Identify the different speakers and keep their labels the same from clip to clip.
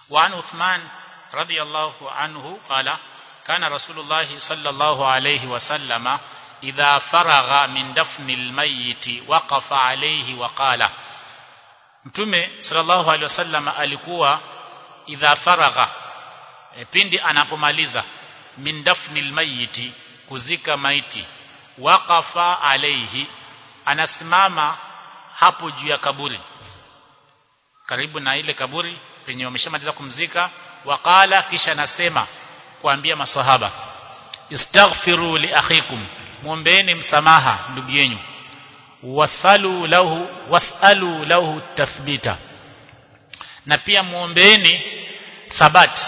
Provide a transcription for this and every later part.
Speaker 1: وعن عثمان رضي الله عنه قال كان رسول الله صلى الله عليه وسلم إذا فرغ من دفن الميت وقف عليه وقال Mtume sallallahu alaihi wasallam alikuwa idha faragha e, pindi anapomaliza min dafnil mayiti kuzika maiti waqafa alaihi anasimama hapo juu ya kaburi karibu na ile kaburi penye wameshamaliza kumzika waqala kisha nasema kuambia maswahaba istaghfiru li akhikum muombeeni msamaha ndugu yenu wasalu lahu wasalu lahu tathbita na pia muombeeni thabat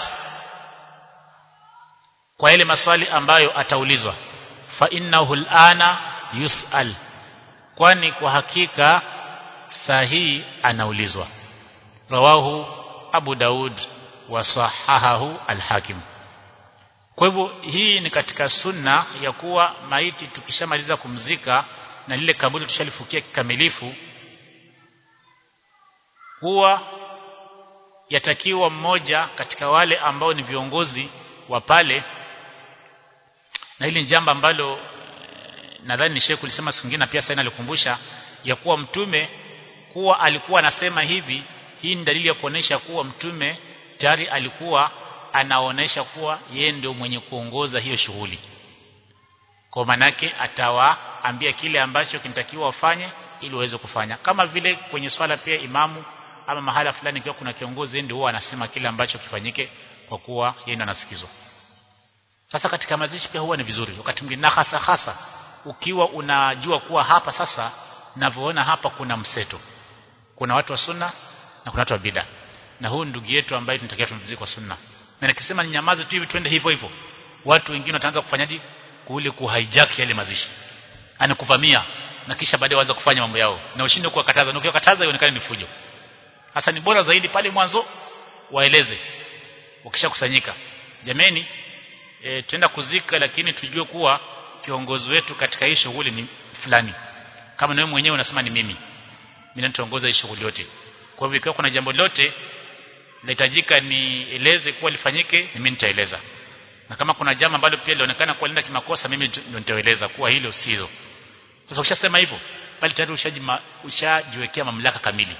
Speaker 1: kwa ile maswali ambayo ataulizwa fa innahu alana yusal kwani kwa hakika sahihi anaulizwa rawahu abu daud wa sahahahu al-hakim kwa hivyo hii ni katika sunna ya kuwa maiti tukishamaliza kumzika na lile kaburi tushalifukia kikamilifu huwa yatakiwa mmoja katika wale ambao ni viongozi wa pale na hili jambo ambalo nadhani ni Sheikh ulisema siku nyingine pia sana alikumbusha ya kuwa mtume kuwa alikuwa anasema hivi hii ni dalili ya kuonesha kuwa mtume tayari alikuwa anaonesha kuwa yeye ndio mwenye kuongoza hiyo shughuli kwa manake atawaambia kile ambacho kinatakiwa wafanye ili waweze kufanya kama vile kwenye swala pia imamu ama mahala fulani ikiwa kuna kiongozi ndio huwa anasema kile ambacho kifanyike kwa kuwa yeye ndo anasikizwa sasa katika mazishi pia huwa ni vizuri wakati mwingine na hasa hasa ukiwa unajua kuwa hapa sasa navyoona hapa kuna mseto kuna watu wa sunna na kuna watu wa bid'a na huyu ndugu yetu ambaye tunatakiwa tumzike kwa sunna na nikisema nyamaze tu hivi twende hivyo hivyo watu wengine wataanza kufanyaje kule kuhijack yale mazishi anakuvamia na kisha baadaye waanza kufanya mambo yao na ushinde kuwakataza na ukiwakataza ionekane ni fujo hasa ni bora zaidi pale mwanzo waeleze ukishakusanyika jameni e, tuenda kuzika lakini tujue kuwa kiongozi wetu katika hii shughuli ni fulani kama wewe mwenyewe unasema ni mimi mimi nitaongoza hii shughuli yote kwa hivyo ikiwa kuna jambo lote linahitajika nieleze kuwa lifanyike mimi nitaeleza na kama kuna jambo ambalo pia linaonekana kuwa linda kimakosa mimi ndio nitaeleza kuwa hilo sizo sasa ukishasema hivyo bali tayari ushajima ushajiwekea mamlaka kamili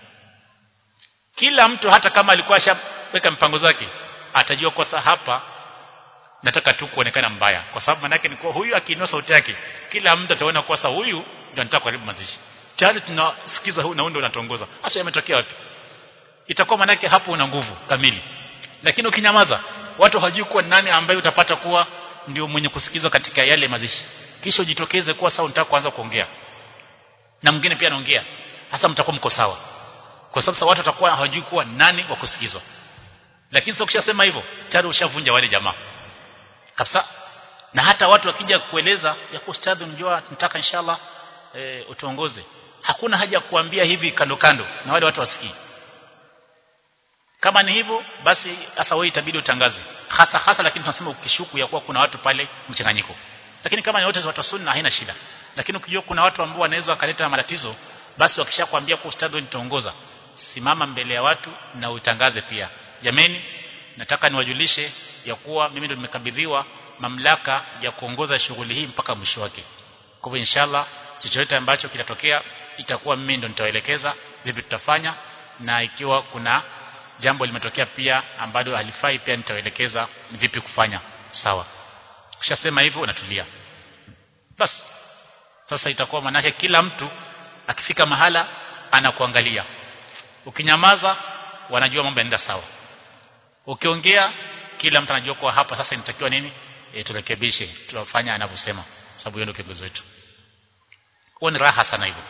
Speaker 1: kila mtu hata kama alikuwa ashaweka mpango zake atajua kosa hapa nataka tu kuonekana mbaya kwa sababu manake ni kwa huyu akiinua sauti yake kila mtu ataona kosa huyu ndio anataka kuharibu mazishi tayari tunasikiza huyu na huyu ndio unatongoza hasa yametokea wapi itakuwa manake hapo una nguvu kamili lakini ukinyamaza watu hawajui kuwa nani ambaye utapata kuwa ndio mwenye kusikizwa katika yale mazishi kisha ujitokeze kuwa sawa unataka kuanza kuongea na mwingine pia anaongea hasa mtakuwa mko sawa kwa sababu watu watakuwa hawajui kuwa nani wa kusikizwa lakini sasa ukishasema hivyo tayari ushavunja wale jamaa kabisa na hata watu wakija kueleza ya kwa ustadhi unajua tunataka inshallah e, utuongoze hakuna haja ya kuambia hivi kando kando na wale watu wasikii kama ni hivyo basi sasa wewe itabidi utangaze hasa hasa lakini tunasema ukishuku ya kuwa kuna watu pale mchanganyiko lakini kama ni wote watu sunna haina shida lakini ukijua kuna watu ambao wanaweza wakaleta matatizo basi wakishakwambia kwa ustadhi nitaongoza simama mbele ya watu na utangaze pia jameni nataka niwajulishe ya kuwa mimi ndo nimekabidhiwa mamlaka ya kuongoza shughuli hii mpaka mwisho wake kwa hivyo inshallah chochote ambacho kitatokea itakuwa mimi ndo nitawaelekeza vipi tutafanya na ikiwa kuna jambo limetokea pia ambalo halifai pia nitawaelekeza ni vipi kufanya sawa ukishasema hivyo unatulia basi sasa itakuwa manake kila mtu akifika mahala anakuangalia ukinyamaza wanajua mambo yanaenda sawa ukiongea kila mtu anajua kwa hapa sasa inatakiwa nini e, turekebishe tuwafanya anavyosema sababu yeye ndio kiongozi wetu huo ni raha sana hivyo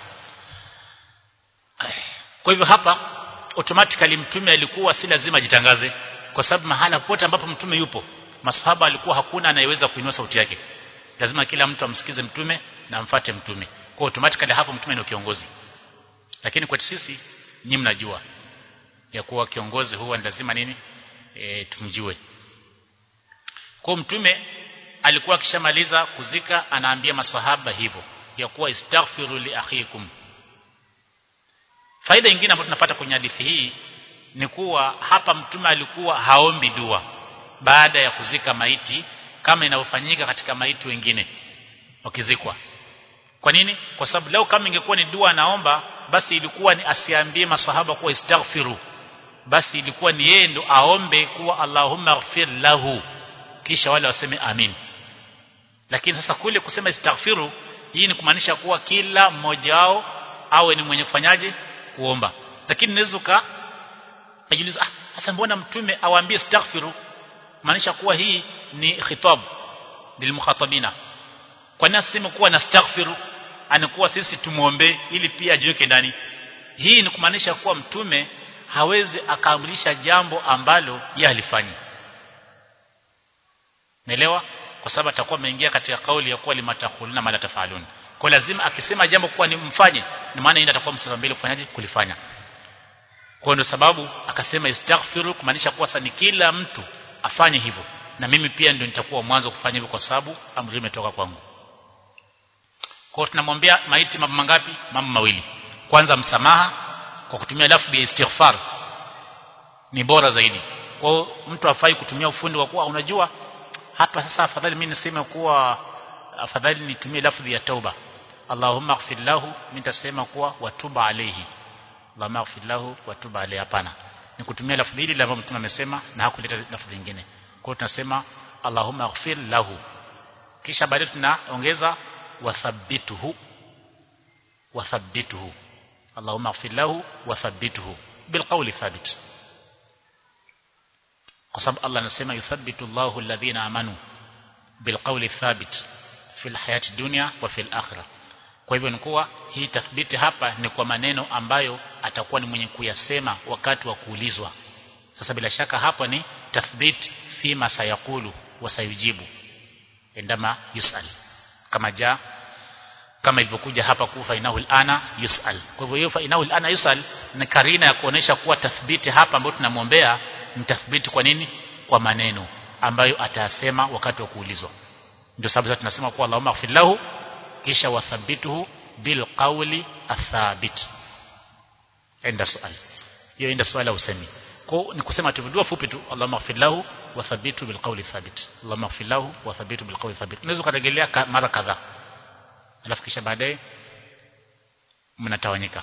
Speaker 1: kwa hivyo hapa automatically mtume alikuwa si lazima jitangaze kwa sababu mahala pote ambapo mtume yupo masahaba alikuwa hakuna anayeweza kuinua sauti yake lazima kila mtu amsikize mtume na amfate mtume kwa automatically hapo mtume ndio kiongozi lakini kwetu sisi nyinyi mnajua ya kuwa kiongozi huwa ni lazima nini e, tumjue kwa mtume alikuwa akishamaliza kuzika anaambia maswahaba hivyo ya kuwa istaghfiru li akhikum faida nyingine ambayo tunapata kwenye hadithi hii ni kuwa hapa mtume alikuwa haombi dua baada ya kuzika maiti kama inavyofanyika katika maiti wengine wakizikwa kwa nini kwa sababu leo kama ingekuwa ni dua anaomba basi ilikuwa ni asiambie masahaba kuwa istaghfiru basi ilikuwa ni yeye ndo aombe kuwa Allahumma ighfir lahu kisha wale waseme amin lakini sasa kule kusema istaghfiru hii ni kumaanisha kuwa kila mmoja wao awe ni mwenye kufanyaje kuomba lakini naweza ka ajiuliza ah sasa mbona mtume awaambie istaghfiru maanisha kuwa hii ni khitab lilmukhatabina kwa nini aseme kuwa nastaghfiru anakuwa sisi tumuombe ili pia ajiweke ndani hii ni kumaanisha kuwa mtume hawezi akaamrisha jambo ambalo yeye alifanyi Naelewa? Kwa sababu atakuwa ameingia katika kauli ya kuwa limatakhuluna mala tafalun. Kwa lazima akisema jambo kuwa ni mfanye, ni maana yeye atakuwa msema mbele kufanyaje kulifanya. Kwa ndio sababu akasema istaghfiru kumaanisha kuwa sasa ni kila mtu afanye hivyo. Na mimi pia ndio nitakuwa mwanzo kufanya hivyo kwa sababu amri imetoka kwangu. Kwa hiyo tunamwambia maiti mambo mangapi? Mambo mawili. Kwanza msamaha kwa kutumia lafzi ya istighfar ni bora zaidi. Kwa hiyo mtu afai kutumia ufundi wa kuwa unajua hapa sasa afadhali mimi niseme kuwa afadhali nitumie lafzi ya tauba Allahumma ighfir lahu mimi nitasema kuwa watuba alayhi Allahumma ighfir lahu watuba alayhi hapana ni kutumia lafzi hili ambalo mtume amesema na hakuleta lafzi nyingine kwa hiyo tunasema Allahumma ighfir lahu kisha baadaye tunaongeza wathabbituhu wathabbituhu Allahumma ighfir lahu wathabbituhu bilqawli thabit kwa sababu Allah anasema yuthabbitu Allahu alladhina amanu bilqawli thabit fil hayati dunya wa fil akhirah kwa hivyo ni kuwa hii tathbiti hapa ni kwa maneno ambayo atakuwa ni mwenye kuyasema wakati wa kuulizwa sasa bila shaka hapa ni tathbit fi ma sayaqulu wa sayujibu endama yusal kama ja kama ilivyokuja hapa kufa inahu ana yusal kwa hivyo hiyo fa inahu ana yusal ni karina ya kuonesha kuwa tathbiti hapa ambayo tunamwombea ni tathbiti kwa nini kwa maneno ambayo atayasema wakati wa kuulizwa ndio sababu sasa tunasema kuwa Allahumma ighfir lahu kisha wathabituhu bil qawli athabit enda swali hiyo enda swala usemi kwa ni kusema tu dua fupi tu Allahumma ighfir lahu wathabitu bil qawli thabit Allahumma ighfir lahu wathabitu bil qawli thabit unaweza kurejelea mara kadhaa alafu kisha baadaye mnatawanyika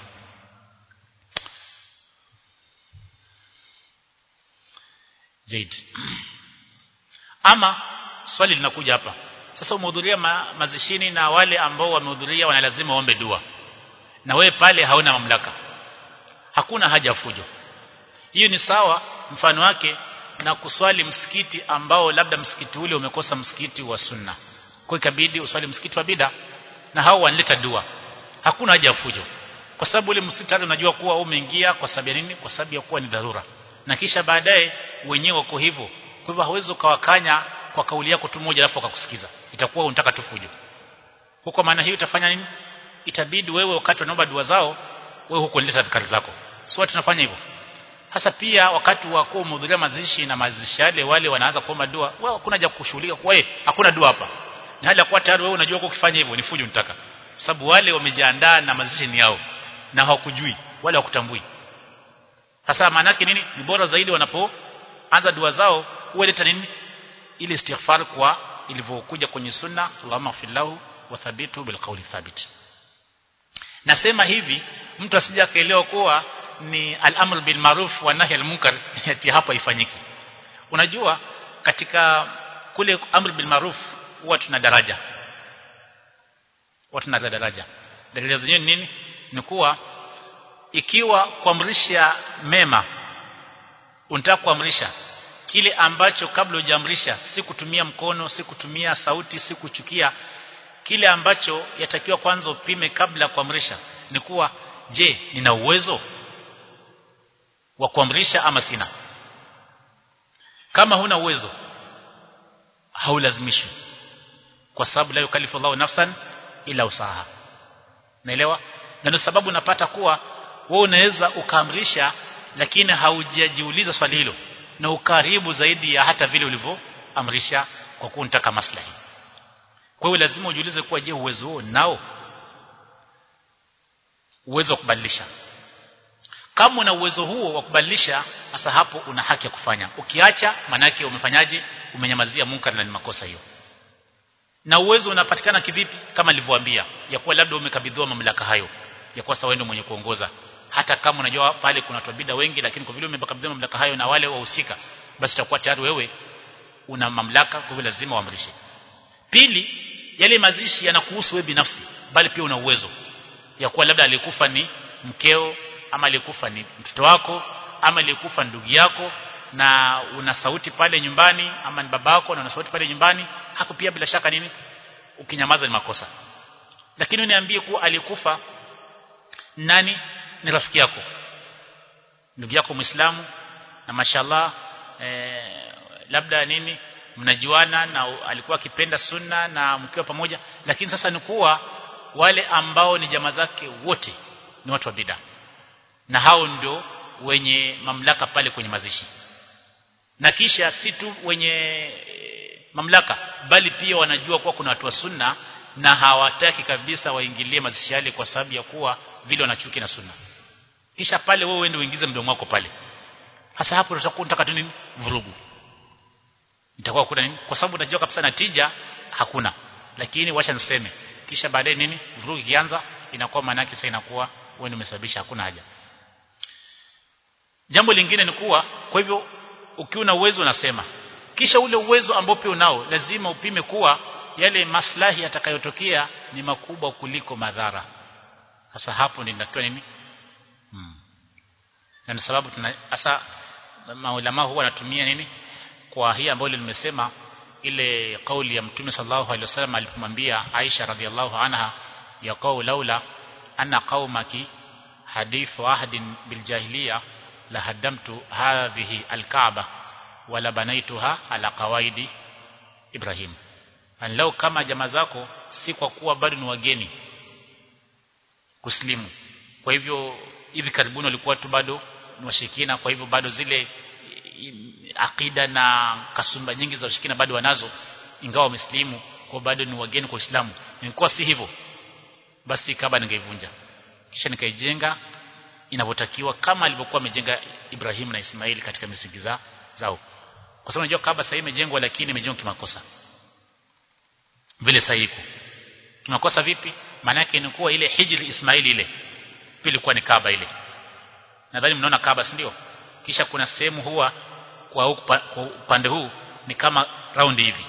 Speaker 1: zaid ama swali linakuja hapa sasa umehudhuria ma, mazishini na wale ambao wamehudhuria wana lazima waombe dua na wewe pale hauna mamlaka hakuna haja fujo hiyo ni sawa mfano wake na kuswali msikiti ambao labda msikiti ule umekosa msikiti wa sunna kwa ikabidi uswali msikiti wa bida na hao wanaleta dua hakuna haja ya fujo kwa sababu ule msikiti hata unajua kuwa umeingia kwa sababu ya nini kwa sababu ya kuwa ni dharura na kisha baadaye wenyewe wako hivyo kwa hivyo hauwezi ukawakanya kwa kauli yako tu moja alafu akakusikiza itakuwa unataka tu fujo huko maana hiyo utafanya nini itabidi wewe wakati wanaomba dua zao wewe huko leta dhikari zako sio tunafanya hivyo hasa pia wakati wa kuwa umehudhuria mazishi na mazishi yale wale wanaanza kuomba dua wewe hakuna haja kushughulika kwa wewe hakuna dua hapa ni hali ya kuwa tayari wewe unajua kwa ukifanya hivyo ni fujo unataka sababu wale wamejiandaa na mazishi ni yao na hawakujui wale hawakutambui sasa maana yake nini ni bora zaidi wanapoanza dua zao ueleta nini ile istighfar kwa ilivyokuja kwenye sunna Allahumma fillahu wa thabitu bil qawli thabit nasema hivi mtu asije akaelewa kuwa ni al-amr bil ma'ruf wa nahy al-munkar ati hapa ifanyiki unajua katika kule amr bil ma'ruf huwa tuna daraja huwa tuna daraja daraja zenyewe ni nini ni kuwa ikiwa kuamrisha mema unataka kuamrisha kile ambacho kabla hujaamrisha si kutumia mkono si kutumia sauti si kuchukia kile ambacho yatakiwa kwanza upime kabla kuamrisha ni kuwa je nina uwezo wa kuamrisha ama sina kama huna uwezo haulazimishwi kwa sababu la yukalifu Allahu nafsan ila usaha naelewa na ndio sababu napata kuwa wewe unaweza ukaamrisha lakini haujajiuliza swali hilo na ukaribu zaidi ya hata vile ulivyoamrisha kwa kuwa unataka maslahi kwa hiyo lazima ujiulize kuwa je uwezo huo nao uwezo wa kubadilisha kama una uwezo huo wa kubadilisha sasa hapo una haki ya kufanya ukiacha manake umefanyaje umenyamazia munkar na ni makosa hiyo na uwezo unapatikana kivipi kama nilivyowaambia ya kuwa labda umekabidhiwa mamlaka hayo ya kuwa sawa ndio mwenye kuongoza hata kama unajua pale kuna watu bid'a wengi lakini kwa vile umekabidhiwa mamlaka hayo na wale wahusika basi utakuwa tayari wewe una mamlaka kwa hivyo lazima uamrishe pili yale mazishi yanakuhusu wewe binafsi bali pia una uwezo ya kuwa labda alikufa ni mkeo ama alikufa ni mtoto wako ama alikufa ndugu yako na una sauti pale nyumbani ama ni babako na una sauti pale nyumbani hapo pia bila shaka nini ukinyamaza ni makosa lakini uniambie kuwa alikufa nani ni rafiki yako ndugu yako muislamu na mashallah eh, labda nini mnajuana na alikuwa akipenda sunna na mkiwa pamoja lakini sasa ni kuwa wale ambao ni jamaa zake wote ni watu wa bid'a na hao ndio wenye mamlaka pale kwenye mazishi na kisha si tu wenye mamlaka bali pia wanajua kuwa kuna watu wa sunna na hawataki kabisa waingilie mazishi yale kwa sababu ya kuwa vile wanachuki na sunna kisha pale wewe uende uingize mdomo wako pale hasa hapo utakuwa unataka tu nini vurugu itakuwa kuna nini kwa sababu unajua kabisa natija hakuna lakini wacha niseme kisha baadaye nini vurugu ikianza inakuwa maana yake sasa inakuwa wewe ndio umesababisha hakuna haja jambo lingine ni kuwa kwa hivyo ukiwa na uwezo unasema kisha ule uwezo ambao pia unao lazima upime kuwa yale maslahi yatakayotokea ni makubwa kuliko madhara sasa hapo ndio inatakiwa nini hmm. na sababu tuna sasa maulama huwa wanatumia nini kwa hii ambayo nimesema ile kauli ya mtume sallallahu alaihi wasallam alipomwambia Aisha radhiallahu anha ya qaul laula anna qaumaki hadithu ahdin biljahiliya la haddamtu hadhihi alkaaba wala banaituha ala qawaidi Ibrahim anlau kama jamaa zako si kwa kuwa bado ni wageni kuslimu kwa hivyo hivi karibuni walikuwa tu bado ni washirikina kwa hivyo bado zile akida na kasumba nyingi za ushirikina bado wanazo ingawa wameslimu kwa bado ni wageni kwa Uislamu nilikuwa si hivyo basi kaba ningeivunja kisha nikaijenga inavyotakiwa kama alivyokuwa amejenga Ibrahim na Ismaili katika misingi za zao kwa sababu unajua kaba sasa imejengwa lakini imejengwa kimakosa vile sahihi kimakosa vipi maana yake ni kuwa ile hijri Ismaili ile pia ilikuwa ni kaba ile nadhani mnaona kaba si ndio kisha kuna sehemu huwa kwa upande huu ni kama round hivi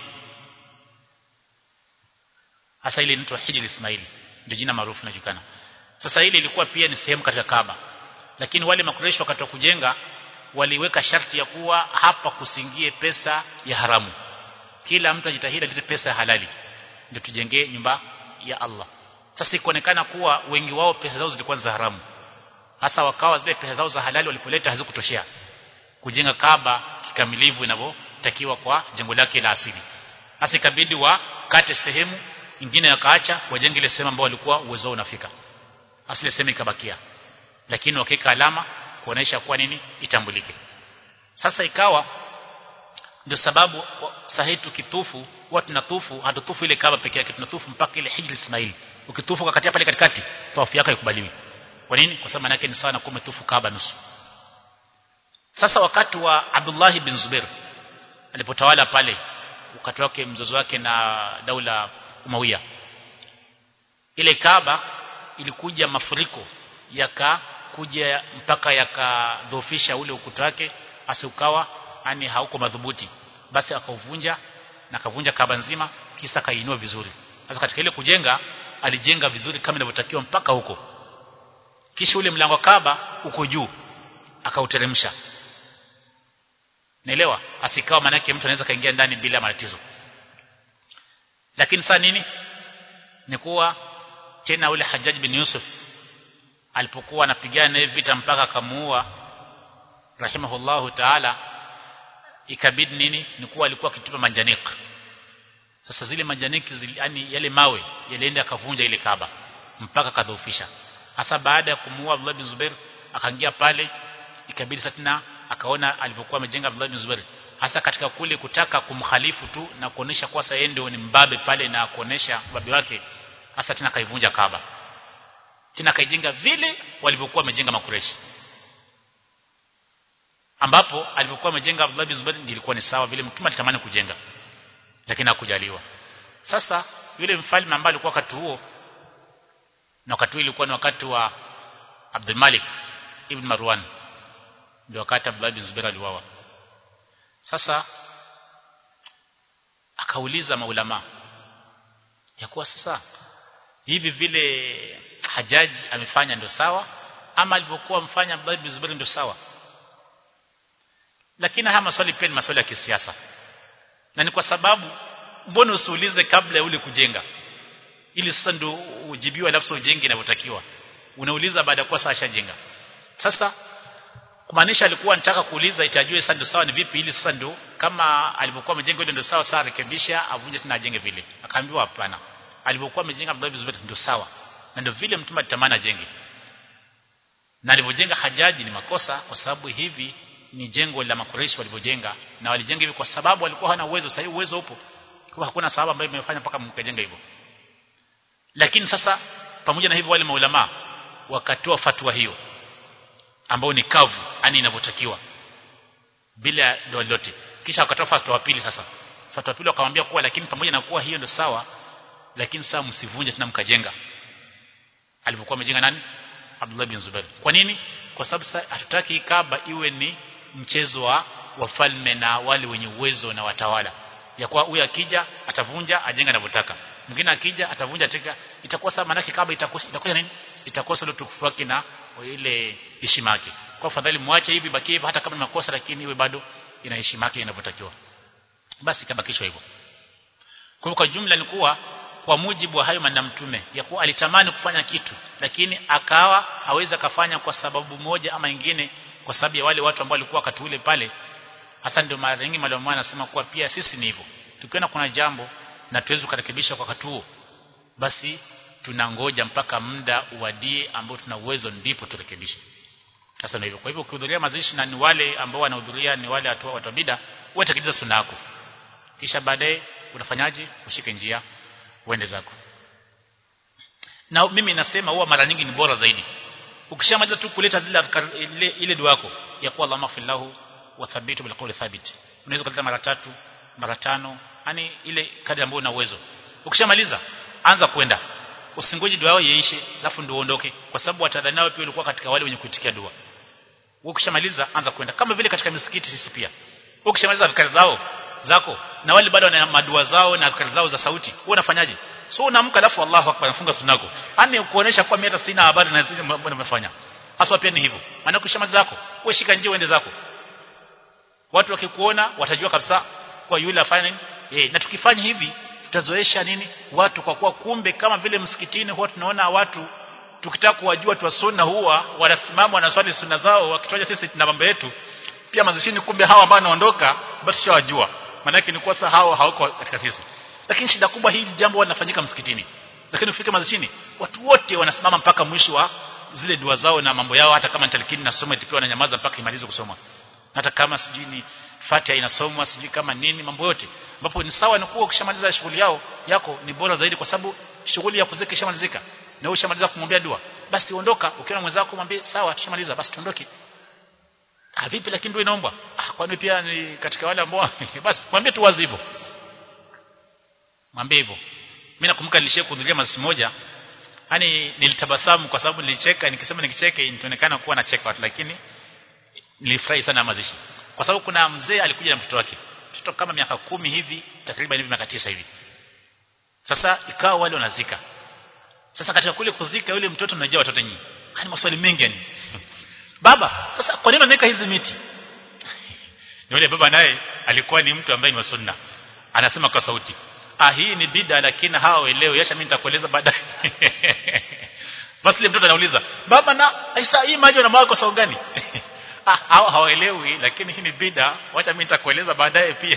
Speaker 1: hasa ile inaitwa hijri Ismaili ndio jina maarufu linajulikana sasa ile ilikuwa pia ni sehemu katika Kaaba lakini wale makureshi wakati wa kujenga waliweka sharti ya kuwa hapa kusingie pesa ya haramu kila mtu ajitahidi alete pesa ya halali ndio tujengee nyumba ya Allah sasa ikaonekana kuwa wengi wao pesa zao zilikuwa za haramu hasa wakawa zile pesa zao za halali walipoleta hazikutoshea kujenga Kaaba kikamilivu inavyotakiwa kwa jengo lake la asili hasa ikabidi wakate sehemu nyingine yakaacha wajenge ile sehemu ambayo walikuwa uwezo unafika asile sehemu ikabakia lakini wakika alama kuonesha kuwa nini itambulike sasa ikawa ndio sababu sahihi tukitufu huwa tunatufu hatutufu ile kaba peke yake tunatufu mpaka ile hijri Ismail ukitufu kakatia pale katikati tawafu yako ikubaliwi kwa nini kwa sababu maana yake ni sawa na kuwa umetufu kaba nusu sasa wakati wa Abdullah bin Zubair alipotawala pale wakati wake mzozo wake na daula Umawiya ile Kaaba ilikuja mafuriko yakakuja mpaka yakadhoofisha ule ukuta wake asiukawa yani hauko madhubuti basi akauvunja na akavunja Kaaba nzima kisa kainua vizuri sasa katika ile kujenga alijenga vizuri kama inavyotakiwa mpaka huko kisha ule mlango wa Kaaba uko juu akauteremsha naelewa asikawa manake mtu anaweza kaingia ndani bila matatizo lakini sasa nini ni kuwa tena ule Hajjaj bin Yusuf alipokuwa anapigana naye vita mpaka akamuua rahimahullahu taala ikabidi nini ni kuwa alikuwa akitupa manjanik sasa zile manjaniki zili, yani yale mawe yalienda akavunja ile kaba mpaka kadhoofisha hasa baada ya kumuua Abdullah bin Zubair akaingia pale ikabidi sasa tena akaona alivyokuwa amejenga Abdullah bin Zubair hasa katika kule kutaka kumkhalifu tu na kuonesha kwa sasa yeye ndio ni mbabe pale na kuonesha babi wake hasa tena kaivunja Kaaba tena kaijenga vile walivyokuwa wamejenga makureshi ambapo alipokuwa amejenga Abdullah bin Zubair ilikuwa ni sawa vile mtume alitamani kujenga lakini hakujaliwa sasa yule mfalme ambaye alikuwa wakati huo na wakati huo ilikuwa ni wakati wa Abdul Malik ibn Marwan ndio wakati Abdullah bin Zubair aliuawa sasa akauliza maulama ya kuwa sasa hivi vile hajaji amefanya ndio sawa ama alivyokuwa mfanya Abdullah bin Zubair ndio sawa lakini haya maswali pia ni maswali ya kisiasa na ni kwa sababu mbona usiulize kabla ya ule kujenga ili sasa ndio ujibiwe alafu ujenge inavyotakiwa unauliza baada ya kuwa sasa ashajenga sasa kumaanisha alikuwa anataka kuuliza itajue sasa ndio sawa ni vipi ili sasa ndio kama alivyokuwa amejenga ile ndio sawa sasa rekebisha avunje tena ajenge vile akaambiwa hapana alivyokuwa amejenga Abdullah bin Zubair ndio sawa na ndio vile mtume alitamani ajenge na alivyojenga hajaji ni makosa kwa sababu hivi ni jengo la makoreshi walivyojenga na walijenga hivi kwa sababu walikuwa hana uwezo sasa uwezo upo kwa hakuna sababu ambayo imefanya mpaka mkajenga hivyo lakini sasa pamoja na hivyo wale maulama wakatoa fatwa hiyo ambao ni kavu yani inavyotakiwa bila doa lolote kisha wakatoa fatwa pili sasa fatwa pili wakamwambia kuwa lakini pamoja na kuwa hiyo ndio sawa lakini sasa msivunje tena mkajenga alipokuwa amejenga nani Abdullah bin Zubair kwa nini kwa sababu sasa hatutaki Kaaba iwe ni mchezo wa wafalme na wale wenye uwezo na watawala ya kuwa huyu akija atavunja ajenga anavyotaka mwingine akija atavunja teka itakuwa sasa maana Kaaba itakosa itakosa nini itakosa ile tukufu wake na ile heshima yake kwa fadhali muache hivi baki hivi hata kama ni makosa lakini iwe bado ina heshima yake inavyotakiwa basi kabakishwa hivyo kwa kwa jumla ni kuwa kwa mujibu wa hayo maneno mtume ya kuwa alitamani kufanya kitu lakini akawa hawezi akafanya kwa sababu moja ama nyingine kwa sababu ya wale watu ambao walikuwa wakati ule pale hasa ndio mara nyingi mwalimu anasema kuwa pia sisi ni hivyo tukiona kuna jambo na tuwezi kurekebisha kwa wakati huo basi tunangoja mpaka muda uwadie ambao tuna uwezo ndipo turekebishe sasa ndio hivyo kwa hivyo ukihudhuria mazishi na ni wale ambao wanahudhuria ni wale watu wa bid'a wewe sunna yako kisha baadaye unafanyaje ushike njia uende zako na mimi nasema huwa mara nyingi ni bora zaidi ukishamaliza tu kuleta zile ile, ile dua yako ya kuwa Allahumma fillahu wa thabitu bil qawli thabit unaweza kuleta mara tatu mara tano yani ile kadri ambayo una uwezo ukishamaliza anza kwenda usingoje dua yao iishe alafu ndio uondoke kwa sababu watadhani nao pia walikuwa katika wale wenye kuitikia dua ukishamaliza anza kwenda kama vile katika misikiti sisi pia ukishamaliza adhkari zao zako na wale bado wana madua zao na adhkari zao za sauti wewe unafanyaje so unaamka alafu Allahu akbar nafunga sunako yani kuonesha kwa mimi hata sina habari na zile mambo nimefanya hasa pia ni hivyo maana ukishamaliza zako wewe shika njia uende zako watu wakikuona watajua kabisa kwa yule afanya nini eh na tukifanya hivi tutazoesha nini watu kwa kuwa kumbe kama vile msikitini huwa tunaona watu tukitaka kuwajua tu sunna huwa wanasimama wanaswali sunna zao wakitoja sisi tuna mambo yetu pia mazishini kumbe hawa ambao wanaondoka basi tushawajua maana yake ni kwa sasa hao hawako katika sisi lakini shida kubwa hili jambo linafanyika msikitini lakini ufike mazishini watu wote wanasimama mpaka mwisho wa zile dua zao na mambo yao hata kama talkini nasoma itipiwa na nyamaza mpaka imalize kusoma hata kama sijui ni Fatiha inasomwa sijui kama nini mambo yote ambapo ni sawa na kuwa ukishamaliza shughuli yao yako ni bora zaidi kwa sababu shughuli ya kuzika ishamalizika na wewe ushamaliza kumwombea dua basi ondoka ukiona mwenzako mwambie sawa tushamaliza basi tuondoke ah vipi lakini ndio inaombwa ah kwani pia ni katika wale ambao basi mwambie tu wazi hivyo mwambie hivyo mimi nakumbuka nilishia kuhudhuria mazishi moja yani nilitabasamu kwa sababu nilicheka nikisema nikicheke inaonekana kuwa nacheka watu lakini nilifurahi sana mazishi kwa sababu kuna mzee alikuja na mtoto wake mtoto kama miaka kumi hivi takriban hivi miaka tisa hivi sasa ikawa wale wanazika sasa katika kule kuzika yule mtoto unajua watoto nyinyi hani maswali mengi yani baba sasa kwa nini unaweka hizi miti yule baba naye alikuwa ni mtu ambaye ni wa sunna anasema kwa sauti ah hii ni bid'a lakini hawaelewi acha mimi nitakueleza baadaye basi yule mtoto anauliza baba na aisa hii maji unamwaga kwa sababu gani ah hao hawaelewi lakini hii ni bid'a acha mimi nitakueleza baadaye pia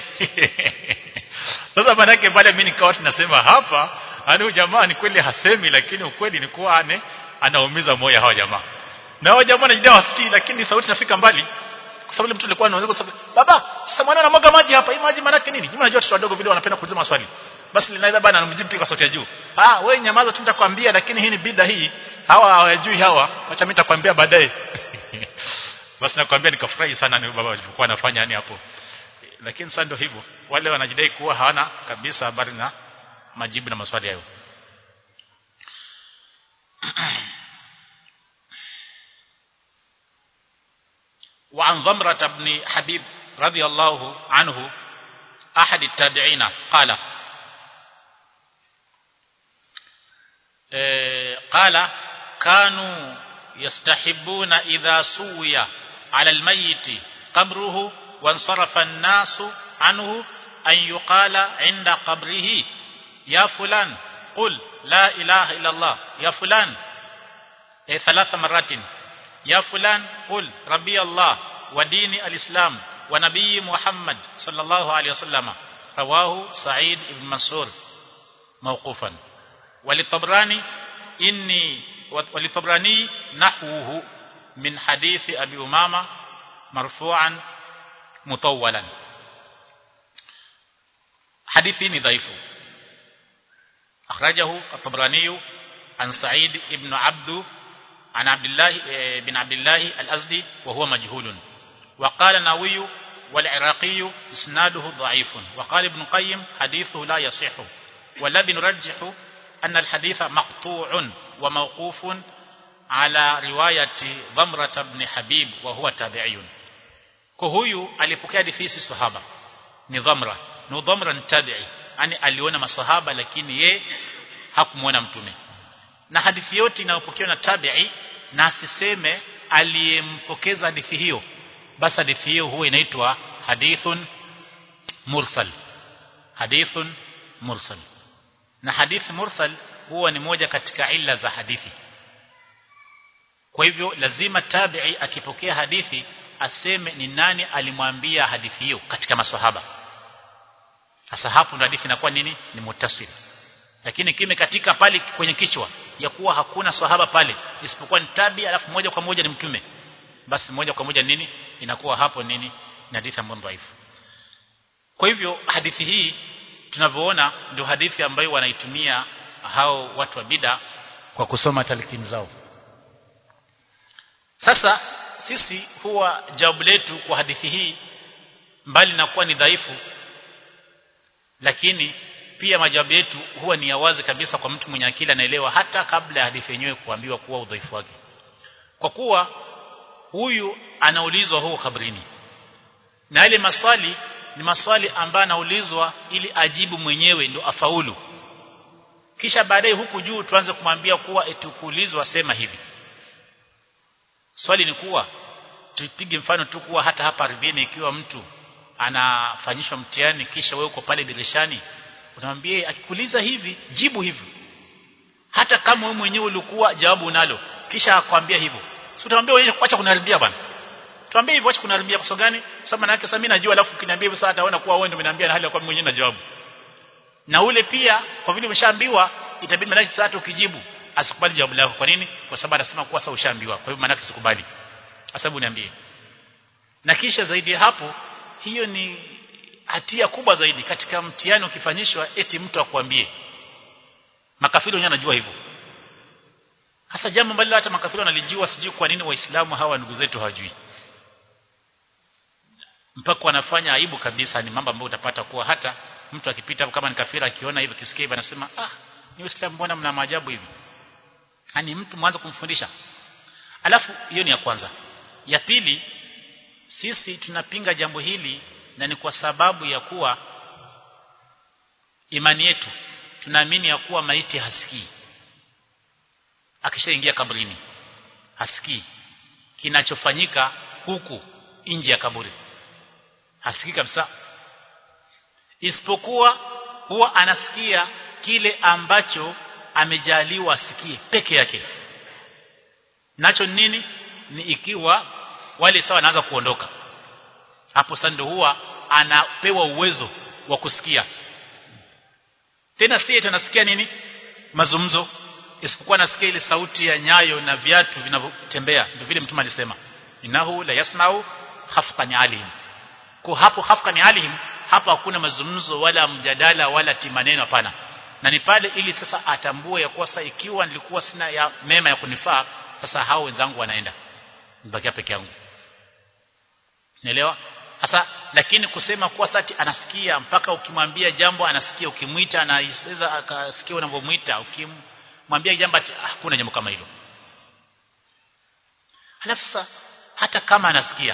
Speaker 1: sasa manake pale mimi nikawa tunasema hapa ani jamaa ni kweli hasemi lakini ukweli ni kuwa ane anaumiza moyo hawa jamaa na hao jamaa wanajidai wasikii lakini sauti inafika mbali kwa sababu mtu alikuwa anaanza kusema baba sasa mwana anamwaga maji hapa hii maji maana nini nyinyi unajua watoto wadogo vile wanapenda kuuliza maswali basi linaweza bana anamjibu kwa sauti ya juu ah wewe nyamaza tu nitakwambia lakini hii ni bida hii hawa hawajui hawa acha mimi nitakwambia baadaye basi nakwambia nikafurahi sana ni baba alivyokuwa anafanya yani hapo lakini sasa ndio hivyo wale wanajidai kuwa hawana kabisa habari na majibu na maswali hayo وعن ضمرة بن حبيب رضي الله عنه أحد التابعين قال قال كانوا يستحبون إذا سوي على الميت قبره وانصرف الناس عنه أن يقال عند قبره يا فلان قل لا إله إلا الله يا فلان ثلاث مرات يا فلان قل ربي الله ودين الإسلام ونبي محمد صلى الله عليه وسلم رواه سعيد بن منصور موقوفا وللطبراني إني وللطبراني نحوه من حديث أبي أمامة مرفوعا مطولا حديثي ضعيف أخرجه الطبراني عن سعيد بن عبد عن عبد الله بن عبد الله الأزدي وهو مجهول وقال النووي والعراقي اسناده ضعيف وقال ابن قيم حديثه لا يصح والذي نرجح أن الحديث مقطوع وموقوف على رواية ضمرة بن حبيب وهو تابعي كهويو alipokea hadithi si sahaba ni dhamra ni dhamra ni tabi'i yani aliona masahaba lakini ye hakumuona mtume na hadithi yote inayopokewa na tabi'i na asiseme aliyempokeza hadithi hiyo basi hadithi hiyo huwa inaitwa hadithun mursal hadithun mursal na hadithi mursal huwa ni moja katika illa za hadithi kwa hivyo lazima tabi'i akipokea hadithi aseme ni nani alimwambia hadithi hiyo katika maswahaba sasa hapo ndo hadithi inakuwa nini ni muttasil lakini kime katika pale kwenye kichwa ya kuwa hakuna sahaba pale isipokuwa ni tabi alafu moja kwa moja ni mtume basi moja kwa moja nini inakuwa hapo nini ni hadithi ambayo dhaifu kwa hivyo hadithi hii tunavyoona ndio hadithi ambayo wanaitumia hao watu wa bida kwa kusoma talqin zao sasa sisi huwa jawabu letu kwa hadithi hii mbali na kuwa ni dhaifu lakini pia majawabu yetu huwa ni ya wazi kabisa kwa mtu mwenye akili anaelewa hata kabla ya hadithi yenyewe kuambiwa kuwa udhaifu wake kwa kuwa huyu anaulizwa huko kabrini na ile maswali ni maswali ambayo anaulizwa ili ajibu mwenyewe ndio afaulu kisha baadaye huku juu tuanze kumwambia kuwa etukuulizwa sema hivi swali ni kuwa tupige mfano tu kuwa hata hapa ardhini ikiwa mtu anafanyishwa mtihani kisha wewe uko pale dirishani unamwambia akikuuliza hivi jibu hivi hata kama wewe mwenyewe ulikuwa jawabu unalo kisha akwambia hivyo si utamwambia wewe acha kuniharibia bwana tuambie hivyo acha kuniharibia kwa sababu gani sababu maana yake sasa mimi najua alafu ukiniambia hivyo sasa ataona kuwa wewe ndio umeniambia na hali ya kuwa mwenyewe na jawabu na ule pia kwa vile umeshaambiwa itabidi maana sasa hata ukijibu asikubali jawabu lako kwa nini kwa sababu anasema kuwa sasa ushaambiwa kwa hivyo maana yake sikubali sababu niambie na kisha zaidi ya hapo hiyo ni hatia kubwa zaidi katika mtihani ukifanyishwa eti mtu akwambie makafiri wenyewe anajua hivyo hasa jambo ambalo hata makafiri wanalijua sijui kwa nini waislamu hawa ndugu zetu hawajui mpaka wanafanya aibu kabisa ni mambo ambayo utapata kuwa hata mtu akipita kama ni kafiri akiona hivyo kisikia hivyo anasema ah ni waislamu mbona mna maajabu hivi yani mtu mwanzo kumfundisha alafu hiyo ni ya kwanza ya pili sisi tunapinga jambo hili na ni kwa sababu ya kuwa imani yetu tunaamini ya kuwa maiti hasikii akishaingia kabrini hasikii kinachofanyika huku nje ya kaburi hasikii kabisa isipokuwa huwa anasikia kile ambacho amejaliwa asikie peke yake nacho nini ni ikiwa wale sawa wanaanza kuondoka hapo sasa ndio huwa anapewa uwezo wa kusikia tena si tunasikia nini mazungumzo isipokuwa nasikia ile sauti ya nyayo na viatu vinavyotembea ndio vile mtume alisema inahu la yasmau khafqan alihim kwa hapo khafqan alihim hapo hakuna mazungumzo wala mjadala wala timaneno hapana na ni pale ili sasa atambue ya kuwa sasa ikiwa nilikuwa sina ya mema ya kunifaa sasa hao wenzangu wanaenda nibakia peke yangu Unaelewa? Sasa lakini kusema kuwa sati anasikia mpaka ukimwambia jambo anasikia ukimwita anaweza akasikia unavyomwita ukimwambia jambo hakuna ah, jambo kama hilo. Halafu sasa hata kama anasikia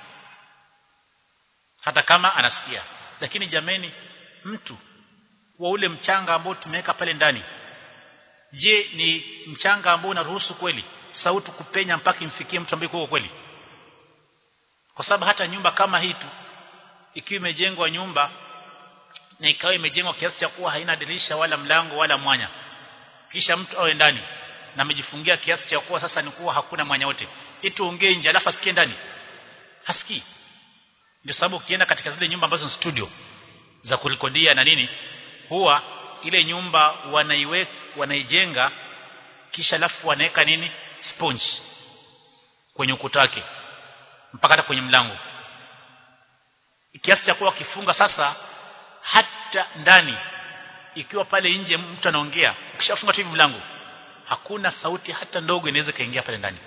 Speaker 1: hata kama anasikia lakini jameni mtu wa ule mchanga ambao tumeweka pale ndani je ni mchanga ambao unaruhusu kweli sauti kupenya mpaka imfikie mtu ambaye kwa kweli kwa sababu hata nyumba kama hii tu ikiwa imejengwa nyumba na ikawa imejengwa kiasi cha kuwa haina dirisha wala mlango wala mwanya kisha mtu awe ndani na amejifungia kiasi cha kuwa sasa ni kuwa hakuna mwanya wote eti ongee nje alafu asikie ndani hasikii ndio sababu ukienda katika zile nyumba ambazo ni studio za kurekodia na nini huwa ile nyumba wanaiweka wanaijenga kisha alafu wanaweka nini sponge kwenye ukuta wake mpaka hata kwenye mlango kiasi cha kuwa kifunga sasa hata ndani ikiwa pale nje mtu anaongea ukishafunga tu mlango hakuna sauti hata ndogo inaweza kaingia pale ndani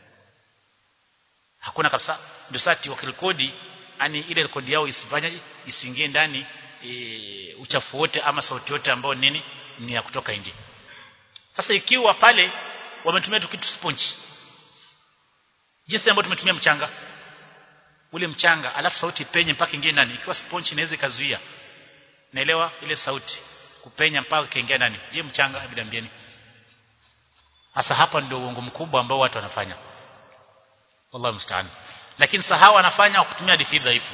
Speaker 1: hakuna kabisa ndio sasa wakirekodi yani ile rekodi yao isifanye isiingie ndani e, uchafu wote ama sauti yote ambayo nini ni ya kutoka nje sasa ikiwa pale wametumia tu kitu sponge jinsi ambayo tumetumia mchanga ule mchanga alafu sauti penye mpaka ingie ndani ikiwa sponge inaweza ikazuia naelewa ile sauti kupenya mpaka kaingia ndani je mchanga bidambieni hasa hapa ndio uongo mkubwa ambao watu wanafanya wallahu musta'an lakini sahau wanafanya kutumia hadithi dhaifu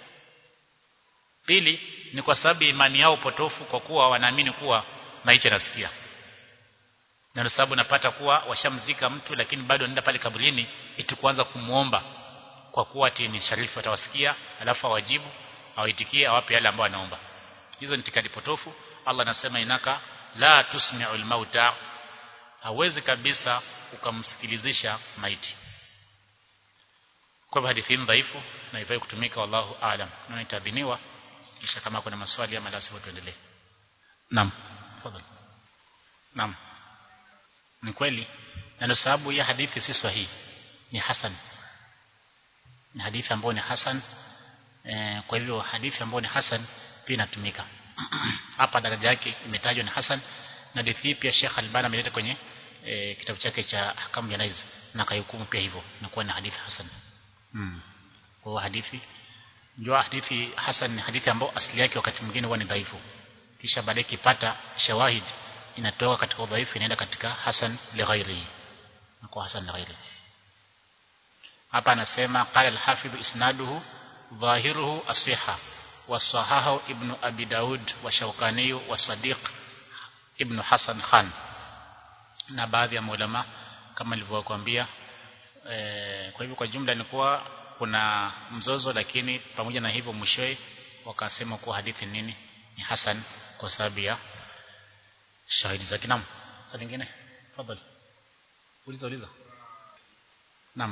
Speaker 1: pili ni kwa sababu imani yao potofu kwa kuwa wanaamini kuwa maiti anasikia na ndio sababu napata kuwa washamzika mtu lakini bado anaenda pale kaburini iti kuanza kumuomba kwa kuwa ati ni sharifu atawasikia alafu awajibu awaitikie awape yale ambao anaomba hizo ni tikadi potofu Allah anasema inaka la tusmi'ul mauta hawezi kabisa ukamsikilizisha maiti kwa hivyo hadithi hii dhaifu na ifai kutumika wallahu aalam na itadhiniwa kisha kama kuna maswali ama la sivyo tuendelee naam tafadhali naam ni kweli na ndio sababu ya hadithi si sahihi ni hasan ni hadithi ambayo ni hasan e, kwa hivyo hadithi ambayo ni hasan pia inatumika hapa daraja yake imetajwa ni hasan na hadithi pia Sheikh Albani ameleta kwenye e, kitabu chake cha Ahkam Janaiz na kaihukumu pia hivyo na kuwa ni hadithi hasan mm. kwa hadithi ndio hadithi hasan ni hadithi ambayo asili yake wakati mwingine huwa ni dhaifu kisha baadaye kipata shawahid inatoka katika udhaifu inaenda katika hasan li ghairihi na kwa hasan li ghairihi hapa anasema qala al-hafidh isnaduhu dhahiruhu as-sihha wasahahu ibn abi daud wa shawkani wa sadiq ibn hasan khan na baadhi ya maulama kama nilivyokuambia e, kwa hivyo kwa jumla ni kuwa kuna mzozo lakini pamoja na hivyo mwishowe wakasema kuwa hadithi nini ni hasan kwa sababu ya shahidi zake naam swali lingine tafadhali uliza uliza naam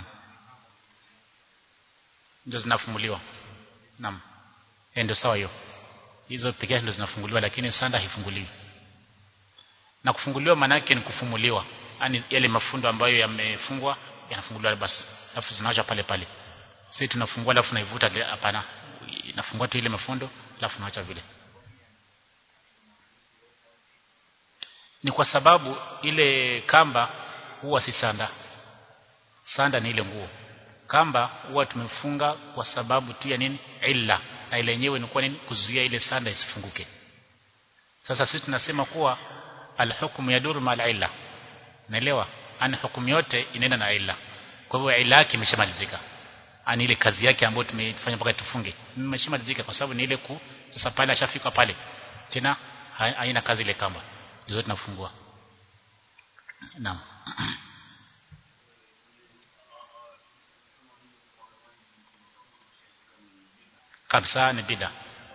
Speaker 1: ndio zinafumuliwa naam eh ndio sawa hiyo hizo pekee ndio zinafunguliwa lakini sanda haifunguliwi na kufunguliwa maana yake ni kufumuliwa yani yale mafundo ambayo yamefungwa yanafunguliwa basi alafu zinaacha pale pale sisi tunafungua alafu naivuta hapana inafungua tu ile mafundo alafu naacha vile ni kwa sababu ile kamba huwa si sanda sanda ni ile nguo kamba huwa tumefunga kwa sababu tu ya nini illa na ile yenyewe ni kwa nini kuzuia ile sanda isifunguke sasa sisi tunasema kuwa alhukmu yaduru mal illa naelewa ana hukumu yote inaenda na illa kwa hivyo illa yake imeshamalizika ani ile kazi yake ambayo tumefanya mpaka tufunge imeshamalizika kwa sababu ni ile ku sasa pale ashafika pale tena haina kazi ile kamba ndio tunafungua naam kabisa ni bida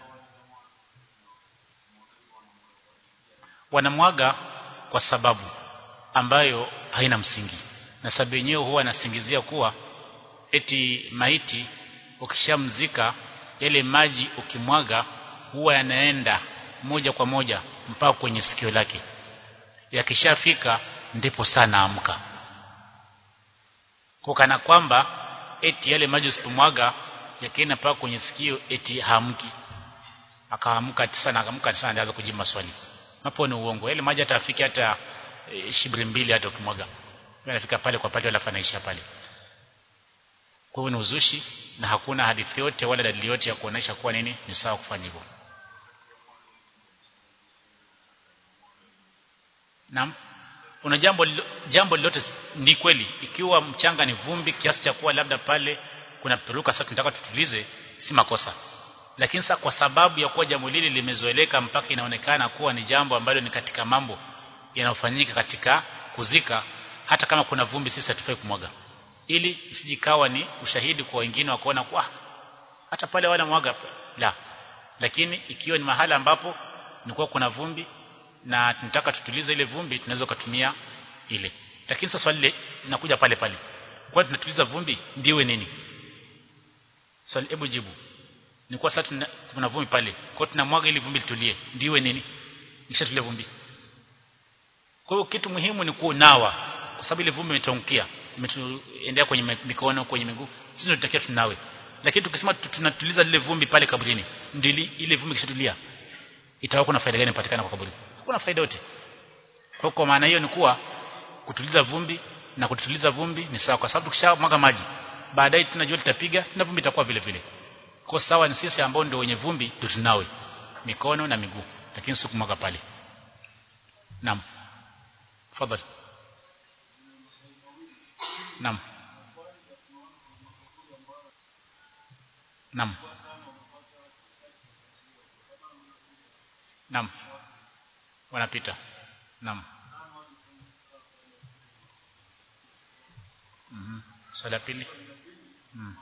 Speaker 1: wanamwaga kwa sababu ambayo haina msingi na sababu yenyewe huwa anasingizia kuwa eti maiti ukishamzika yale maji ukimwaga huwa yanaenda moja kwa moja mpaka kwenye sikio lake yakishafika ndipo sana amka kwa kana kwamba eti yale maji usipomwaga yakina paka kwenye sikio eti hamki akaamka sana akaamka sana anaanza kujibu maswali hapo ni uongo ile maji atafika hata e, shibri mbili hata ukimwaga anafika pale kwa pale wala fanaisha pale kwa hiyo ni uzushi na hakuna hadithi yote wala dalili yote ya kuonesha kuwa nini ni sawa kufanya hivyo Naam. Una jambo jambo lolote ni kweli ikiwa mchanga ni vumbi kiasi cha kuwa labda pale kuna peruka sasa tunataka tutulize si makosa. Lakini sasa kwa sababu ya kuwa jambo lile limezoeleka mpaka inaonekana kuwa ni jambo ambalo ni katika mambo yanayofanyika katika kuzika hata kama kuna vumbi sisi hatufai kumwaga. Ili isijikawa ni ushahidi kwa wengine wakaona kwa hata pale wana mwaga la. Lakini ikiwa ni mahala ambapo ni kwa kuna vumbi na tunataka tutulize ile vumbi tunaweza kutumia ile lakini sasa swali linakuja pale pale kwa tunatuliza vumbi ndiwe nini swali hebu jibu ni kwa sasa tuna, kuna vumbi pale kwa tunamwaga ili vumbi litulie ndiwe nini nishatulia vumbi kwa hiyo kitu muhimu ni kunawa kwa sababu ile vumbi imetonkia imetuendea kwenye mikono kwenye miguu sisi tunatakiwa tunawe lakini tukisema tunatuliza lile vumbi pale kaburini ndio ile vumbi kishatulia itakuwa kuna faida gani patikana kwa kaburi hakuna faida yote kwa kwa maana hiyo ni kuwa kutuliza vumbi na kutuliza vumbi ni sawa kwa sababu tukishamwaga maji baadaye tunajua tutapiga na vumbi itakuwa vile vile kwa sawa ni sisi ambao ndio wenye vumbi ndio tunawe mikono na miguu lakini si kumwaga pale naam tafadhali naam naam naam wanapita naam mhm swala pili mhm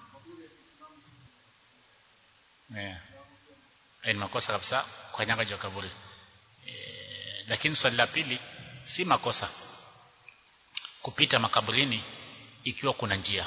Speaker 1: eh ni makosa kabisa kwa nyanga juu kaburi e, lakini swali la pili si makosa kupita makaburini ikiwa kuna njia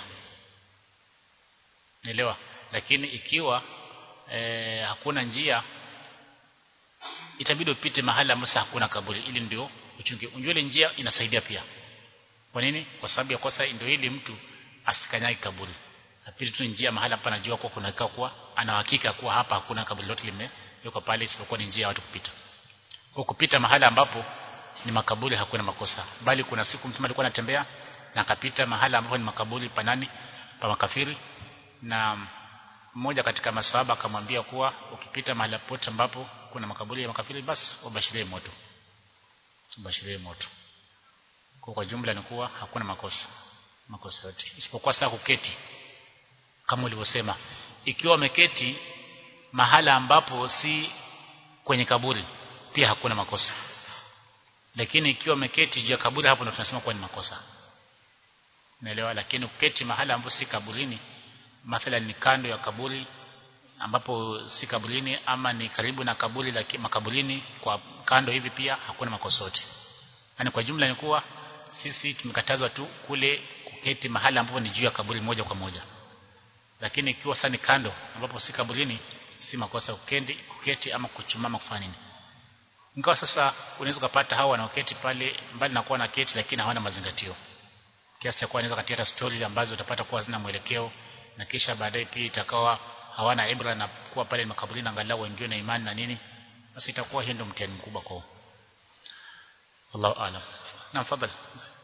Speaker 1: Nielewa lakini ikiwa e, hakuna njia itabidi upite mahali ambapo hakuna kaburi ili ndio uchunge unjue ile njia inasaidia pia kwa nini kwa sababu ya kosa ndio ili mtu asikanyage kaburi apite tu njia mahali hapa anajua kwa kuna kwa ana hakika kuwa hapa hakuna kaburi lote limewekwa pale isipokuwa ni njia ya watu kupita kwa kupita mahali ambapo ni makaburi hakuna makosa bali kuna siku mtu alikuwa anatembea na akapita mahali ambapo ni makaburi panani pa makafiri na mmoja katika maswahaba akamwambia kuwa ukipita mahali popote ambapo kuna makaburi ya makafiri basi ubashirie moto ubashirie moto kwa kwa jumla ni kuwa hakuna makosa makosa yote isipokuwa sasa kuketi kama ulivyosema ikiwa umeketi mahala ambapo si kwenye kaburi pia hakuna makosa lakini ikiwa umeketi juu ya kaburi hapo ndio tunasema kuwa ni makosa naelewa lakini uketi mahala ambapo si kaburini mathalan ni kando ya kaburi ambapo si kaburini ama ni karibu na kaburi la makaburini kwa kando hivi pia hakuna makosa yote yani kwa jumla ni kuwa sisi tumekatazwa tu kule kuketi mahali ambapo ni juu ya kaburi moja kwa moja lakini ikiwa sasa ni kando ambapo si kaburini si makosa kuketi, kuketi ama kuchumama kufanya nini ingawa sasa unaweza kupata hao wanaoketi pale mbali na kuwa na keti lakini hawana mazingatio kiasi cha kuwa anaweza katia hata story ambazo utapata kuwa zina mwelekeo na kisha baadaye pia itakawa hawana ibra na kuwa pale makaburini angalau wengine na imani na nini basi itakuwa hiyo ndio mtihani mkubwa kwao Allahu aalam na fadhali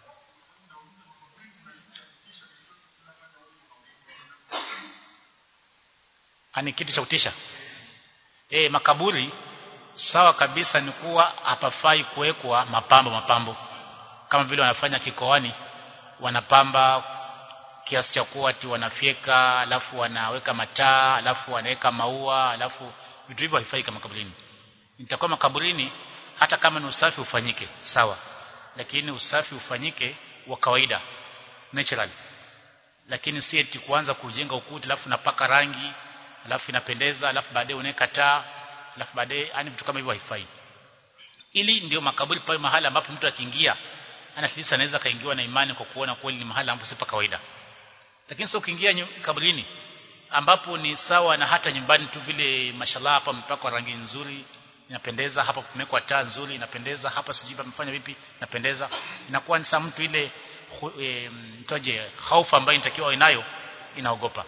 Speaker 1: ani kitu cha kutisha eh makaburi sawa kabisa ni kuwa hapafai kuwekwa mapambo mapambo kama vile wanafanya kikoani wanapamba kiasi cha kuwa ati wanafyeka alafu wanaweka mataa alafu wanaweka maua alafu vitu hivyo haifai kama kaburini nitakuwa makaburini hata kama ni usafi ufanyike sawa lakini usafi ufanyike wa kawaida natural lakini si eti kuanza kujenga ukuta alafu napaka rangi alafu inapendeza alafu baadaye unaweka taa alafu baadaye yani vitu kama hivyo haifai ili ndio makaburi pale mahali ambapo mtu akiingia ana sisi anaweza kaingiwa na imani kwa kuona kweli ni mahali ambapo si pa kawaida lakini sio ukiingia kaburini ambapo ni sawa na hata nyumbani tu vile mashallah hapa mpakwa rangi nzuri inapendeza hapa kumekwa taa nzuri inapendeza hapa sijui pamefanya vipi inapendeza inakuwa ni saa mtu ile e, mtoje hofu ambayo inatakiwa inayo inaogopa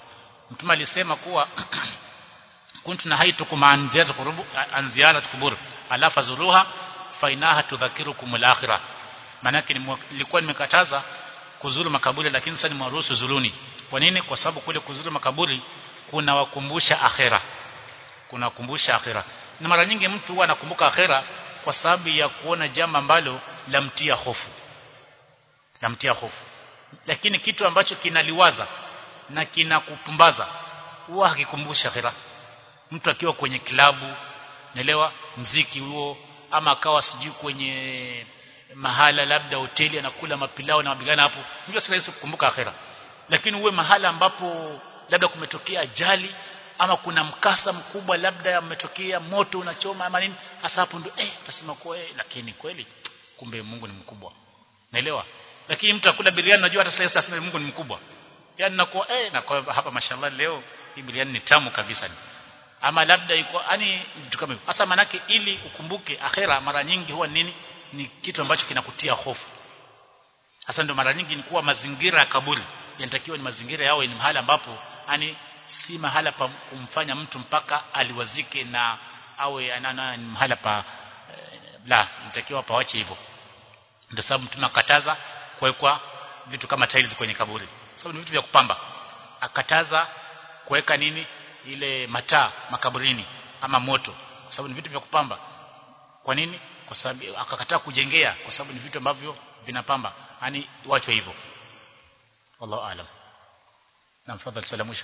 Speaker 1: mtume alisema kuwa kuntu nahaitukum an ziyarati qurub an ziyarati qubur ala fazuruha fa inaha tudhakirukum al-akhirah manake nilikuwa nimekataza kuzuru makaburi lakini sasa nimeruhusu zuluni kwa nini kwa sababu kule kuzuru makaburi kuna wakumbusha akhera kuna wakumbusha akhera na mara nyingi mtu huwa anakumbuka akhera kwa sababu ya kuona jambo ambalo lamtia hofu lamtia hofu lakini kitu ambacho kinaliwaza na kinakupumbaza huwa hakikumbusha akhera mtu akiwa kwenye klabu naelewa mziki huo ama akawa sijui kwenye mahala labda hoteli anakula mapilao na mabigana hapo ndio si rahisi kukumbuka akhera lakini uwe mahala ambapo labda kumetokea ajali ama kuna mkasa mkubwa labda umetokea moto unachoma ama nini hasa hapo ndio eh utasema kwa eh lakini kweli kumbe Mungu ni mkubwa naelewa lakini mtu akula biriani unajua hata sasa asema Mungu ni mkubwa yani nakuwa eh na kwa hapa mashallah leo hii biriani ni tamu kabisa ni ama labda iko yani vitu kama hivyo hasa manake ili ukumbuke akhera mara nyingi huwa nini ni kitu ambacho kinakutia hofu hasa ndio mara nyingi ni kuwa mazingira ya kaburi yanatakiwa ni mazingira yao ni mahali ambapo yani si mahala pa kumfanya mtu mpaka aliwazike na awe anana ni mahala pa eh, la inatakiwa pawache hivyo ndio sababu mtume akataza kuwekwa vitu kama tiles kwenye kaburi sababu ni vitu vya kupamba akataza kuweka nini ile mataa makaburini ama moto kwa sababu ni vitu vya kupamba kwa nini kwa sababu akakataa kujengea kwa sababu ni vitu ambavyo vinapamba yani wachwe hivyo wallahu alam na mfadhali swala mwisho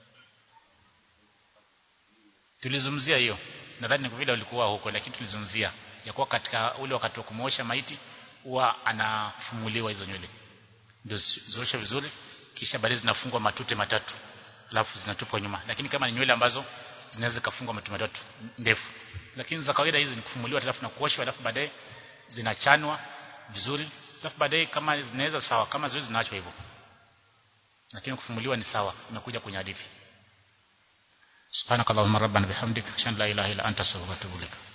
Speaker 1: tulizungumzia hiyo nadhani ni kwa vile ulikuwa huko lakini tulizungumzia ya kuwa katika ule wakati wa kumuosha maiti huwa anafumuliwa hizo nywele ndio zioshe vizuri kisha baadaye zinafungwa matute matatu alafu zinatupwa nyuma lakini kama ni nywele ambazo zinaweza kufungwa matute matatu ndefu lakini za kawaida hizi ni kufumuliwa alafu na kuoshwa alafu baadaye zinachanwa vizuri alafu baadaye kama zinaweza sawa kama ziwezi zinaachwa hivyo lakini kufumuliwa ni sawa imekuja kwenye hadithi subhanakallahumma rabbana bihamdika ashhadu an la ilaha illa anta astaghfiruka wa atubu ilaik